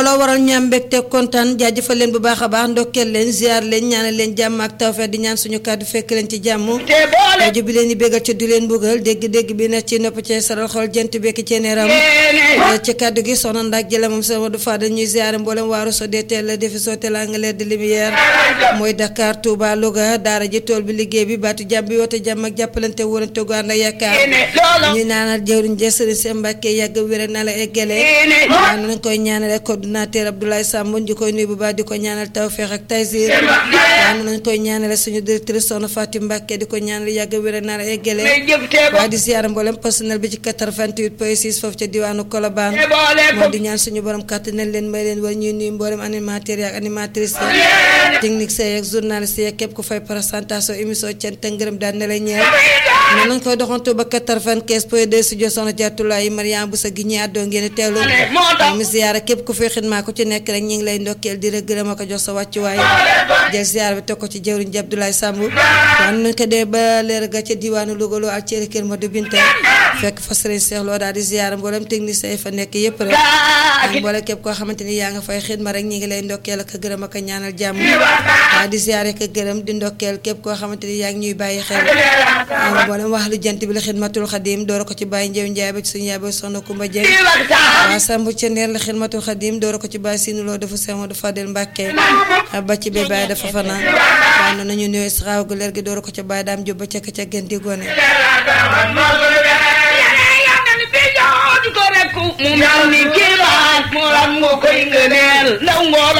looloo waral ñu am mbégte kontaan jaajëfal leen bu baax a baax ndokkeel leen ziar leen ñaanal leen jàmm ak tawfeex di ñaan suñu kàddu fekk leen ci jàmm rajo bi leen di bégal ci du leen mbugal dégg-dégg bi ne ci nopp ci saral xol jant bekki ci neeram ci kàddu gi soxna ndaak jëla moom sama du fadal ñuy ziare mboolem waaru so dee teel la defi soo teela nga leer de lumière mooy Dakar Touba Louga daara ji tool bi liggéey bi baatu jàmm bi woote jàmm ak jàppalante wóorante gu ànd ak yaakaar ñuy naanal jëwriñ ja sëriñ Sëñ Mbàkke yàgg wér na la eggale waaw nañ koy ñaanale coordinateur Abdoulaye Samb di koy nuyu bu baax di ko ñaanal tawfeex ak taysir waaw nañ koy ñaanale suñu directrice Soxna Fatim Mbàkke di ko ñaanal yàgg wér na la eggale waaye di ziyaara mboolem personnel bi ci 88 point 6 foofu ca diwaanu Colobane moo di ñaan suñu borom kàttanal leen may leen war ñuy nuyu mboolem animateur ak animatrice technique say ak journaliste yi képp ku fay présentation émission cant ak ngërëm daan ne la ñeel noonu lañ koy doxantu ba 95 point 2 studio soxna Jaatulaay Mariam bu sa gi ñi àddoo ngeen teewlu mi ziyaara képp ku fay xidmaa ku ci nekk rek ñu ngi lay ndokkeel di la gërëm ak jox sa wàccuwaay jël ziyaara bi teg ko ci jëwriñ ji Abdoulaye Samb waaye nañ ko dee ba leer ga ca diwaanu Louga loo ak céri kër Madou Binta fekk fa sëriñ Cheikh Lo daal di ziyaara mboolem technicien yi fa nekk yëpp rek ak mboolem képp koo xamante ni yaa nga fay xidma rek ñu ngi lay ndokkeel ak gërëm ak ñaanal jàmm waaye di ziyaare ak gërëm di ndokkeel képp koo xamante ni yaa ngi ñuy bàyyi xel mboolem wax lu jant bi la xidmatul xadim door ko ci bàyyi njëw njaay ba ci suñu yaay ba soxna Kumba Jeng waa Samb ca neer la xidmatul xadim door ko ci bàyyi sinu loo dafa seemo du Fadel Mbàkke ba ci bee bàyyi dafa fanaan waaye noonu ñu nuyoo saxaaw gu leer gi door ko ci bàyyi daam jóbba ca ca gën di gone mu mel ni kii la mu ram nga koy ngëneel ndaw